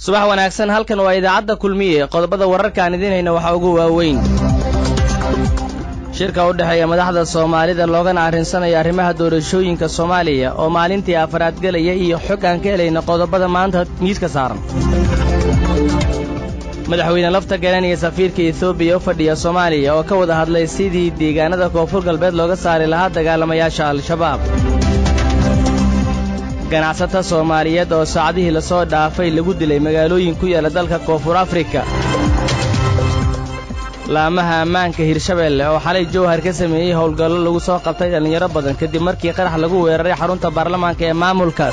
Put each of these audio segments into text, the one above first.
subax wanaagsan halkan waa idaacadda kulmiye qodobada wararkaan idiin hayna waxaa ugu waaweyn shirka u dhexeeya madaxda soomaalida loogana arrinsanaya arrimaha doorashooyinka soomaaliya oo maalintii afaraad gelaya iyo xog aan ka helayna qodobada maanta miiska saaran madaxweyne lafta garan iyo safiirka etoobiya u fadhiya soomaaliya oo ka wada hadlay sidii deegaanada koonfur galbeed looga saari lahaa dagaalamayaasha al-shabaab ganacsata soomaaliyeed oo saacadihii lasoo dhaafay lagu dilay magaalooyin ku yaala dalka koonfur afrika laamaha ammaanka hirshabeelle oo xalay jowhar ka sameeyey howlgallo lagu soo qabtay dhallinyaro badan kadib markii qarax lagu weeraray xarunta baarlamaanka ee maamulkaas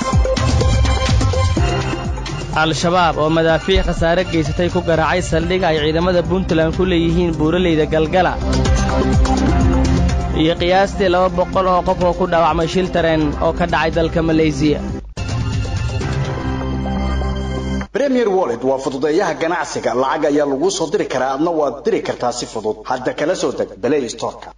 al-shabaab oo madaafiic khasaare geysatay ku garaacay saldhig ay ciidamada puntland ku leeyihiin buuraleyda galgala iyo qiyaastii laba boqol oo qof oo ku dhaawacmay shil tareen oo ka dhacay dalka maleysiya premier wallet waa fududeeyaha ganacsiga lacag ayaa laguu soo diri karaa adna waad diri kartaa si fudud hadda kala soo deg balay storka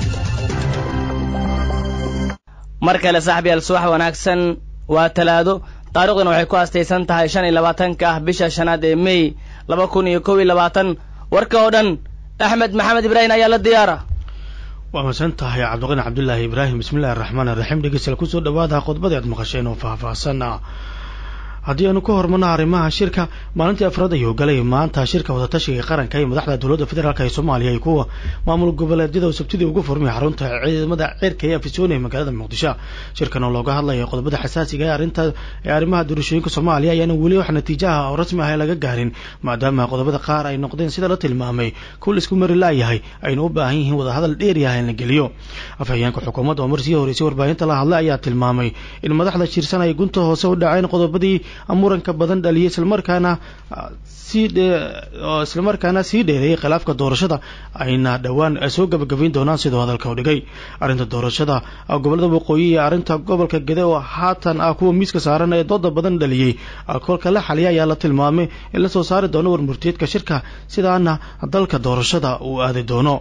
mar kale saaxiibyaal subax wanaagsan waa talaado taariikhduna waxay ku astaysan tahay shan iyo labaatanka ah bisha shanaad ee mey laba kun iyo kow iyo labaatan warka oo dhan axmed maxamed ibraahim ayaa la diyaara waa masan tahay cabdiqani cabdulaahi ibraahim bismillahi araxmaan iraxiim dhegeystayaal kusoo dhawaada qodobadii aad maqasheen oo faahfaahsan haddii aanu ka hormarno arrimaha shirka maalintii afraad ayuu galay maanta shirka wadatashiga qaranka ee madaxda dowladda federaalk ee soomaaliya iyo kuwa maamul goboleedyada oo sabtidii ugu furmay xarunta ciidamada ceerka ee afisoon ee magaalada muqdisho shirkan oo looga hadlaya qodobada xasaasiga ee arrinta ee arrimaha doorashooyinka soomaaliya ayaana weli wax natiijaha oo rasmi ah laga gaarin maadaama qodobada qaar ay noqdeen sida la tilmaamay kuwa isku mari laayahay ayna u baahan yihiin wadahadal dheeryaha in la geliyo afhayeenka xukuumadda oo mar sii horeysay warbaahinta la hadlay ayaa tilmaamay in madaxda shirsan ay gunta hoose u dhaceen qodobadii muranka badan dhaliyay islamarkaana sii islamarkaana sii dheereeyay khilaafka doorashada ayna dhowaan soo gabagabayn doonaan sidoo hadalka u dhigay arrinta doorashada gobolada waqooyi iyo arrinta gobolka gede oo haatan ah kuwa miiska saaran ee dooda badan dhaliyey kolka la xaliya ayaa la tilmaamay in la soo saari doono warmurtiyeedka shirka sidaana dalka doorashada uu aadi doono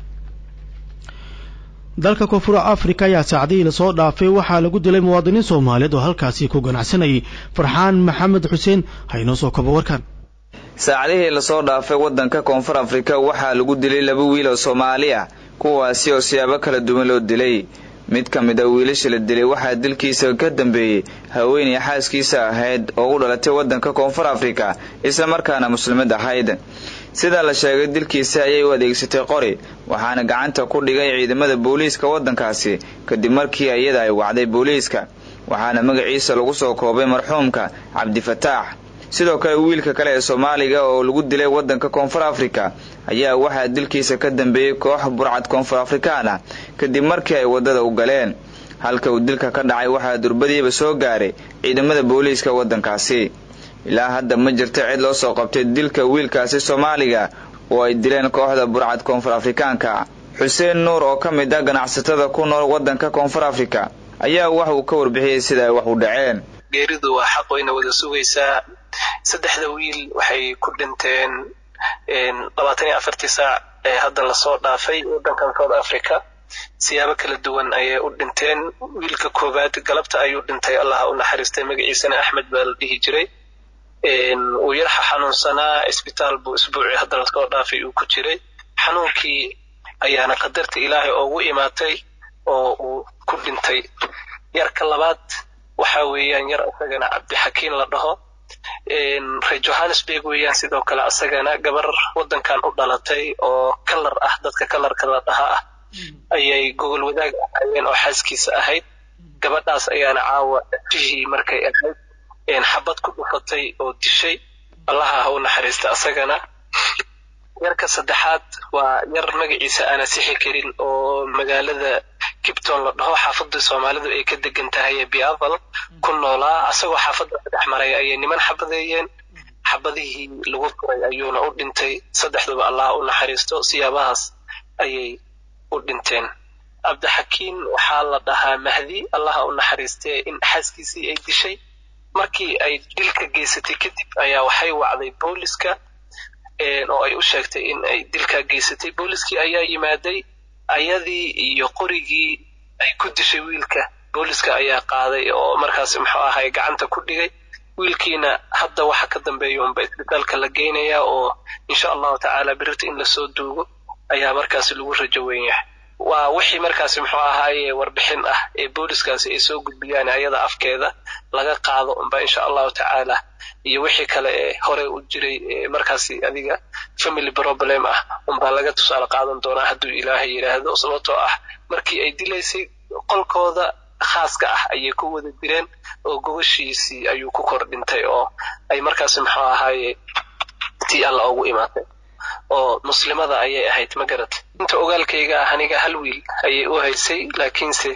dalka koonfur africa ayaa saacadihii lasoo dhaafay waxaa lagu dilay muwaadiniin soomaaliyeed oo halkaasi ku ganacsanayay farxaan maxamed xuseen haynoo soo kobo warkan saacadihii lasoo dhaafay waddanka koonfur afrika waxaa lagu dilay laba wiil oo soomaali ah kuwaasi oo siyaabo kala duwan loo dilay mid ka mid a wiilasha la dilay waxaa dilkiisa ka dambeeyey haweenay xaaskiisa ahayd oo u dhalatay waddanka koonfur afrika islamarkaana muslimad ahayd sidaa la sheegay dilkiisa ayay u adeegsatay qori waxaana gacanta ku dhigay ciidamada booliiska waddankaasi kadib markii iyada ay wacday booliiska waxaana magaciisa lagu soo koobay marxuumka cabdifataax sidoo kale wiilka kale ee soomaaliga oo lagu dilay waddanka koonfur afrika ayaa waxaa dilkiisa ka dambeeyey koox burcad koonfur afrikaan ah kadib markii ay waddada u galeen halka uu dilka ka dhacay waxaa durbadiiba soo gaaray ciidamada booliiska waddankaasi ilaa hadda ma jirta cid loo soo qabtay dilka wiilkaasi soomaaliga oo ay dileen kooxda burcad koonfur afrikaanka xuseen nuur oo ka mid ah ganacsatada ku nool waddanka koonfur afrika ayaa wax uu ka warbixiyey sida ay wax u dhaceen geeridu waa xaq wayna wada sugaysaa saddexda wiil waxay ku dhinteen labaatan iyo afartii saac ee hadda lasoo dhaafay waddankan south africa siyaabo kala duwan ayay u dhinteen wiilka koowaad galabta ayuu dhintay allah u naxariistay magaciisana axmed baa la dhihi jiray uu yarxa xanuunsanaa isbitaal buu isbuucii hadda lasoo dhaafay uu ku jiray xanuunkii ayaana qadarta ilaahay oogu imaatay oo uu ku dhintay yarka labaad waxa weeyaan yar isagana cabdixakiin la dhaho reer johannesburg weeyaan sidoo kale asagana gabar waddankan u dhalatay oo kalar ah dadka kalarka la dhaha ah ayay gogol wadaag ahaayeen oo xaaskiisa ahayd gabadhaas ayaana caawa jihii markay ahayd xabad ku dhufatay oo dishay allaha ha u naxariista asagana yarka saddexaad waa yar magaciisa aana sixi karin oo magaalada kipton la dhaho xaafadda soomaalidu ay ka degan tahay ee biaval ku noolaa asagoo xaafadda saddex maray ayay niman xabadeeyeen xabadihii lagu furay ayuuna u dhintay saddexduba allaha u naxariisto siyaabahaas ayay u dhinteen cabdixakiin waxaa la dhahaa mahdi allaha u naxariistee in xaaskiisii ay dishay markii ay dilka geysatay kadib ayaa waxay wacday booliska oo ay u sheegtay in ay dilkaa geysatay booliskii ayaa yimaaday ayadii iyo qorigii ay ku dishay wiilka booliska ayaa qaaday oo markaas muxuu ahay gacanta ku dhigay wiilkiina hadda waxa ka dambeeya unba isbitaalka la geynayaa oo insha allahu tacaala birita in lasoo duugo ayaa markaasi lagu rajo weyn yahay waa wixii markaasi muxuu ahaaye warbixin ah ee booliskaasi ay soo gudbiyaan ayada afkeeda laga qaado unba insha allahu tacaala iyo wixii kale ee hore u jiray ee markaasi adiga family problem ah unbaa laga tusaale qaadan doonaa hadduu ilaahay yidhaahdo sababtoo ah markii ay dilaysay qolkooda khaaska ah ayay ku wada direen oo gogoshiisii ayuu ku kor dhintay oo ay markaasi muxuu ahaaye tii alla ugu imaatay oo muslimada ayay ahayd ma garat inta ogaalkayga ah aniga hal wiil ayay u haysay laakiinse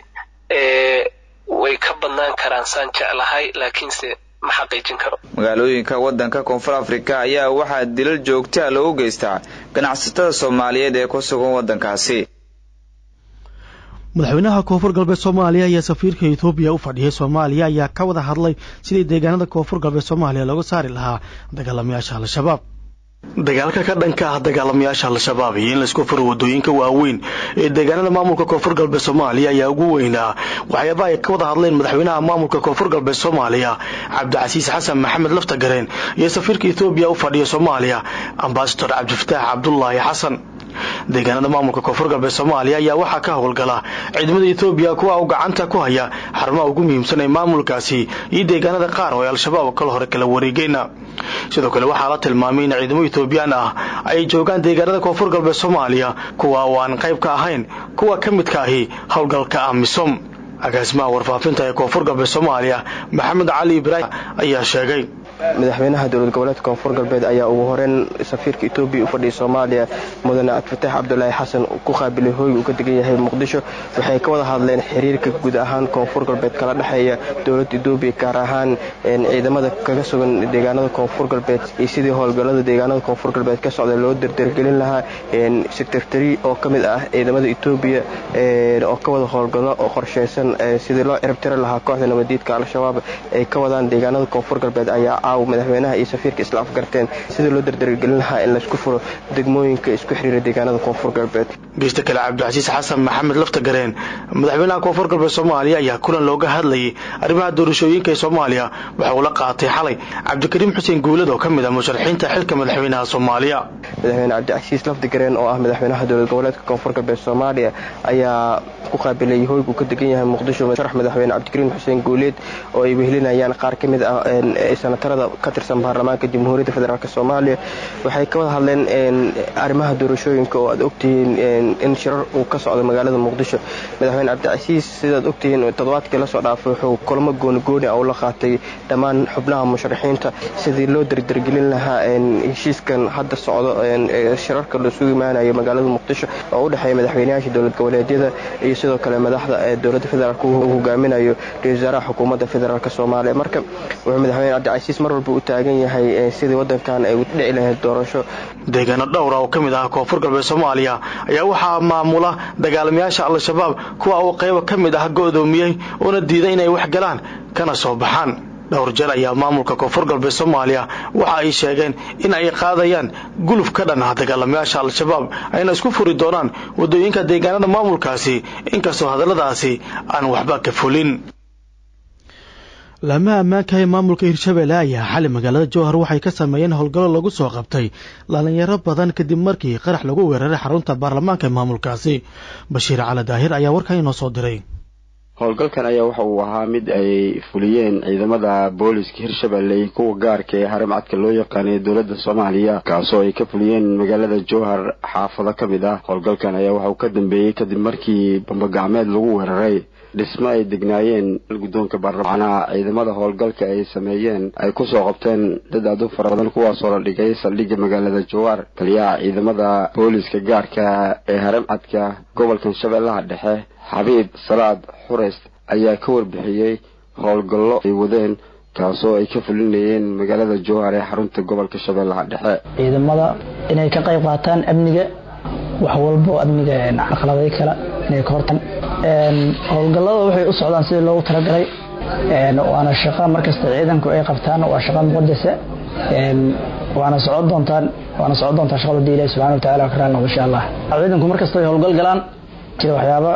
way ka badnaan karaan saan jeclahay laakiinse ma xaqiijin karo magaalooyinka waddanka koonfur afrika ayaa waxaa dilal joogtaa loogu geystaa ganacsatada soomaaliyeed ee ku sugan waddankaasi madaxweynaha koonfur galbeed soomaaliya ayaa safiirka etoobiya u fadhiyay soomaaliya ayaa ka wada hadlay sidii deegaanada koonfur galbeed soomaaliya looga saari lahaa dagaalamayaasha al-shabaab dagaalka ka dhanka ah dagaalamayaasha al-shabaab iyo in laisku furo wadooyinka waaweyn ee deegaanada maamulka koonfur galbeed soomaaliya ayaa ugu weynaa waxyaaba ay ka wada hadleen madaxweynaha maamulka koonfur galbeed soomaaliya cabdicasiis xasan maxamed laftagareen iyo safiirka etoobiya u fadhiya soomaaliya ambasador cabdifataax cabdulaahi xasan deegaanada maamulka koonfur galbeed soomaaliya ayaa waxaa ka howlgala ciidamada etoobiya kuwa uu gacanta ku haya xarumaha ugu muhiimsan ee maamulkaasi iyo deegaanada qaar oo ay al-shabaab kala hore kala wareegeen sidoo kale waxaa la tilmaamay in ciidamo etoobiyaan ah ay joogaan deegaanada koonfur galbeed soomaaliya kuwa oo aan qayb ka ahayn kuwa ka midka ahi howlgalka amisom agaasimaha warfaafinta ee koonfur galbeed soomaaliya maxamed cali ibraahim ayaa sheegay madaxweynaha dowlad goboleedka koonfur galbeed ayaa ugu horeyn safiirka etoobiya u fadhiyay soomaaliya mudane cabdifataax cabdulaahi xasan ku qaabilay hooy uu ka degan yahay muqdisho waxay ka wada hadleen xiriirka guud ahaan koonfur galbeed kala dhexeeya dowladda etoobiya gaar ahaan ciidamada kaga sugan deegaanada koonfur galbeed iyo sidii howlgallada deegaanada koonfur galbeed ka socda loo dardargelin lahaa secretary oo ka mid ah ciidamada etoobiya oo ka wada howlgallo oo qorsheysan sidii loo ciribtiri lahaa kooxda nabadiidka al-shabaab ay ka wadaan deegaanada koonfur galbeed ayaa caawa madaxweynaha iyo safiirka isla afgarteen sidii loo dardargelin lahaa in laisku furo degmooyinka isku xiriira deegaanada koonfur galbeed geysta kale cabdicasiis xasan maxamed laftagareen madaxweynaha koonfur galbeed soomaaliya ayaa kulan looga hadlayay arrimaha doorashooyinka ee soomaaliya waxa uu la qaatay xalay cabdikariim xuseen guulad oo ka mid ah musharaxiinta xilka madaxweynaha soomaaliya madaxweyne cabdicasiis laftagareen oo ah madaxweynaha dowlad goboleedka koonfur galbeed soomaaliya ayaa ku qaabilay hoyg uu ka degan yahay muqdisho sharax madaxweyne cabdikariim xuseen guuleed oo ay wehelinayaan qaar ka mid ah sanatarada ka tirsan baarlamaanka jamhuuriyadda federaalk soomaaliya waxay ka wada hadleen arrimaha doorashooyinka oo aad ogtihiin in shirar uu ka socdo magaalada muqdisho madaxweyne cabdicasiis sidaad ogtihiin toddobaadkii lasoo dhaafay wuxuu kulamo goonigooni ah ula qaatay dhammaan xubnaha musharaxiinta sidii loo dardargelin lahaa heshiiskan hadda socdo shirarka lasugu imaanayo magaalada muqdisho oo u dhexeeya madaxweynayaasha dowlad goboleedyada iyo sidoo kale madaxda dowladda federaalk uu hogaaminayo ra-isul wasaaraha xukuumadda federaalk soomaaliya marka wuxuu madaxweyne cabdicasiis mar walba u taagan yahay sidii wadankan ay u dhici lahayd doorasho deegaano dhowra oo ka mid ah koonfur galbeed soomaaliya ayaa waxaa maamula dagaalamayaasha al-shabaab kuwa uu qaybo ka mid ah go'doomiyey oona diiday inay wax galaan kana soo baxaan dhowr jeer ayaa maamulka koonfur galbeed soomaaliya waxa ay sheegeen in ay qaadayaan guluf ka dhan ah dagaalamayaasha al-shabaab ayna isku furi doonaan waddooyinka deegaanada maamulkaasi inkastoo hadalladaasi aan waxba ka fulin laamaha ammaanka ee maamulka hirshabelle ayaa xali magaalada jowhar waxay ka sameeyeen howlgallo lagu soo qabtay dhalinyaro badan kadib markii qarax lagu weeraray xarunta baarlamaanka ee maamulkaasi bashiir cali daahir ayaa warkan inoo soo diray howlgalkan ayaa waxa uu ahaa mid ay fuliyeen ciidamada booliska hirshabelle iyo kuwa gaarka ee haramcadka loo yaqaanay dowladda soomaaliya kaasoo ay ka fuliyeen magaalada jowhar xaafado ka mid ah howlgalkan ayaa waxa uu ka dambeeyey kadib markii bambagacmeed lagu weeraray dhismo ay degnaayeen guddoonka baarlamaanaha ciidamada howlgalka ay sameeyeen ay kusoo qabteen dad aad u fara badan kuwaasoo la dhigay saldhigga magaalada jawaar taliyaha ciidamada booliska gaarka ee haramcadka gobolkan shabeellaha dhexe xabiib salaad xureys ayaa ka warbixiyey howlgallo ay wadeen kaasoo ay ka fulinayeen magaalada jowhar ee xarunta gobolka shabeellaha dhexe ciidamada inay ka qayb qaataan amniga wax walbo amniga caqladay kale inay ka hortan howlgallada waxay u socdaan sidii loogu talagalay waana shaqo markasta ciidanku ay qabtaan waa shaqo muqadasa waana socon doontaan waana socon doontaa shaqada hadii ilahi subxana wataala ka raali noqdo insha allah ciidanku markasta ay howlgal galaan jira waxyaaba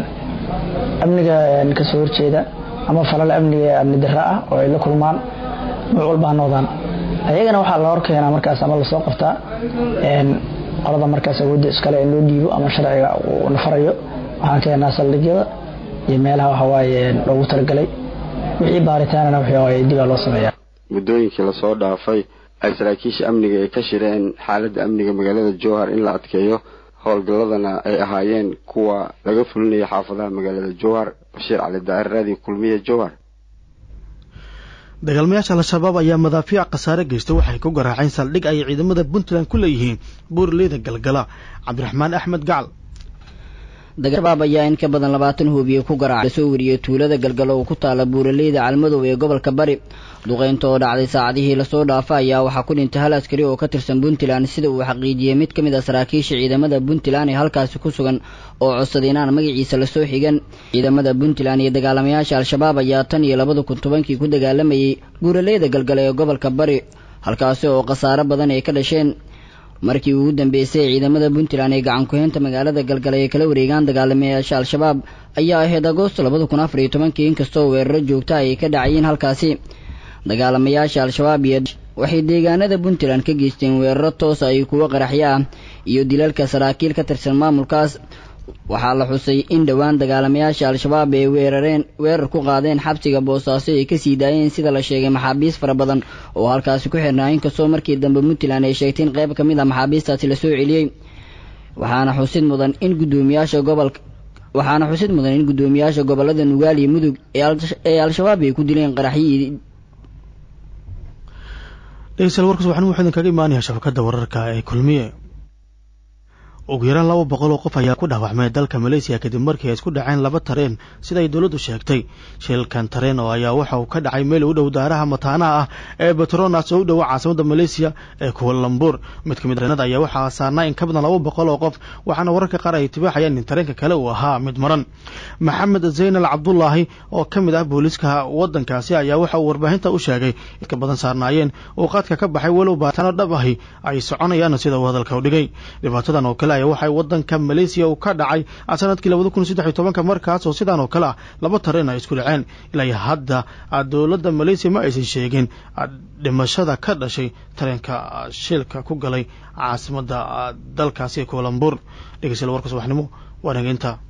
amniga kasoo horjeeda ama falal amniga amni darra ah oo ay la kulmaan nuuc walba ha noqdaan ayagana waxaa la horkeenaa markaas ama lasoo qabtaa qolada markaas awoodda iskale in loo dhiibo ama sharciga uu nafarayo waxaan keenaa saldhigyada iyo meelaha waxawaaye loogu talagalay wixii baaritaanana waxawaaye dibaa loo sameeyaa muddooyinkii lasoo dhaafay ay saraakiisha amniga ay ka shireen xaaladda amniga magaalada jowhar in la adkeeyo howlgalladana ay ahaayeen kuwa laga fulinaya xaafadaha magaalada jowhar bashiir cali daa'ir raadiyo kulmiye jowhar dagaalmayaasha al-shabaab ayaa madaafiic khasaare geysta waxay ku garaaceen saldhig ay ciidamada puntland ku leeyihiin buurleyda galgala cabdiraxmaan axmed gacal shabaab ayaa in ka badan labaatan hubiye ku garaacay soo wariyey tuulada galgalo oo ku taala buuraleyda calmadow ee gobolka bari duqeynta oo dhacday saacadihii lasoo dhaafa ayaa waxaa ku dhintay hal askari oo ka tirsan puntland sida uu xaqiijiyey mid ka mid a saraakiisha ciidamada puntland ee halkaasi ku sugan oo codsaday inaan magaciisa lasoo xigan ciidamada puntland iyo dagaalamayaasha al-shabaab ayaa tan iyo labada kun tobankii ku dagaalamayey buuraleyda galgalo ee gobolka bari halkaasi oo khasaaro badan ay ka dhasheen markii ugu dambeysay ciidamada puntland ee gacan ku-heynta magaalada galgalay ay kala wareegaan dagaalamayaasha al-shabaab ayaa ahayd agoosto labada kun afar iyo tobankii inkastoo weeraro joogta ay ka dhacayeen halkaasi dagaalamayaasha al-shabaab iyo waxay deegaanada puntland ka geysteen weeraro toosa ay kuwo qaraxyo ah iyo dilalka saraakiil ka tirsan maamulkaas waxaa la xusay in dhowaan dagaalamayaasha al-shabaab ay weerareen weerar ku qaadeen xabsiga boosaaso ay kasii daayeen sida la sheegay maxaabiis fara badan oo halkaasi ku xirnaa inkastoo markii dambe puntland ay sheegtay in qayb ka mid a maxaabiistaasi lasoo celiyey waxaana xusid mudan in guddoomiyaasha gobolka waxaana xusid mudan in guddoomiyaasha gobolada nugaal iyo mudug ee al-shabaab ay ku dileen qaraxyii dhegeystayaal warkaas waxaan wuxuu idinkaga imaanayaa shabakadda wararka ee kulmiye ugu yaraan laba boqol oo qof ayaa ku dhaawacmay dalka maleysiya kadib markii ay isku dhaceen laba tareen sida ay dowladdu sheegtay shilkan tareen oo ayaa waxa uu ka dhacay meel u dhow daaraha mataanaha ah ee betronas oo u dhowa caasimada maleysiya ee kuwalambuur mid ka mid tareenada ayaa waxaa saarnaa in ka badan laba boqol oo qof waxaana wararka qaar ay tibaaxayaan in tareenka kale uu ahaa mid maran maxamed zaynal cabdulaahi oo ka mid ah booliiska waddankaasi ayaa waxa uu warbaahinta u sheegay in ka badan saarnaayeen uu qaadka ka baxay walow baataano dhab ahi ay soconayaan sida uu hadalka u dhigay dhibaatadan oo kale waxay wadanka maleysiya uu ka dhacay sanadkii labada kun saddex iyo tobanka markaas oo sidaan oo kale ah laba tareen ay isku dhaceen ilaa hadda dowladda maleysiya ma aysan sheegin dhimashada ka dhashay tareenka shilka ku galay caasimadda dalkaasi kualambuur dhegeystayaal warka subaxnimo waa nageynta